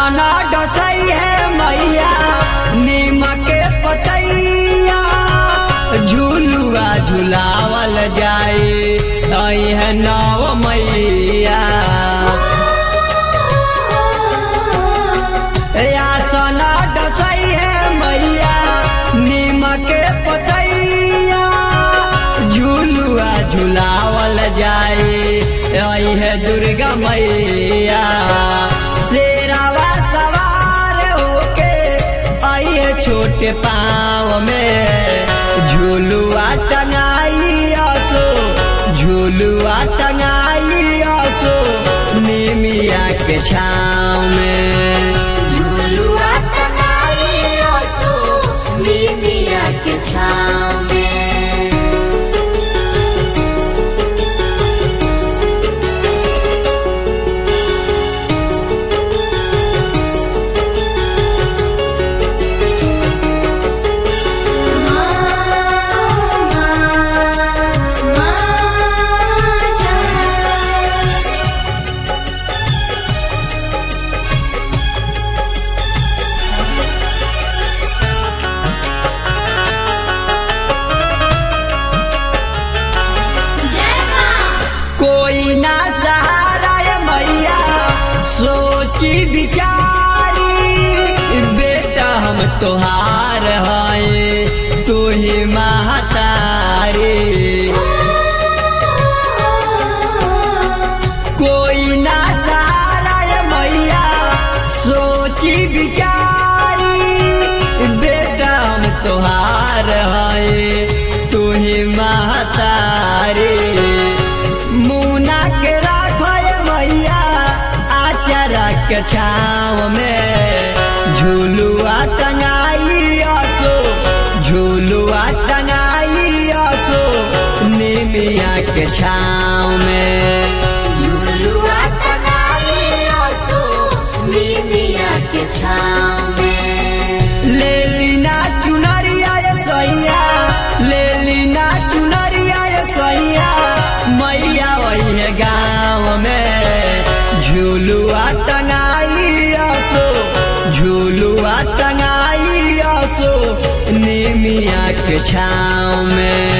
आसना डसई है मैया नीम के पतैया झूलुआ झुलावल जाए आई है नव मैया आसना डसई है मैया नीम के पतैया झूलुआ झुलावल जाए आई है दुर्गा मैया शेरावा सवार होके आई है छोटे पाँव में झूलुआ टंगाई आसो झूलुआ टंगाई आसो निमिया के छाँव में झुलुआ टंगाई आसो नीमिया के छाँव में कोई ना सहारा है मैया सोची विचारी बेटा हम तोहार हैं तू ही महतारी कोई ना सहारा है मैया सोची विचारी बेटा हम तोहार हैं तू ही महतारी मुना के राखो ये मैया आचारा के छाँव में झूलुआ टंगाई आसो झूलुआ टंगाई आसो निमिया के छाँव में झुलुआ टंगाई आसो नीमिया के छाँव में ले लीना चुनरिया ये सैया ले लीना चुनरिया ये सैया मैया वही है गाँव में झूलुआ टंगाई आसो झूलुआ टंगाई आसो निमिया के छाँव में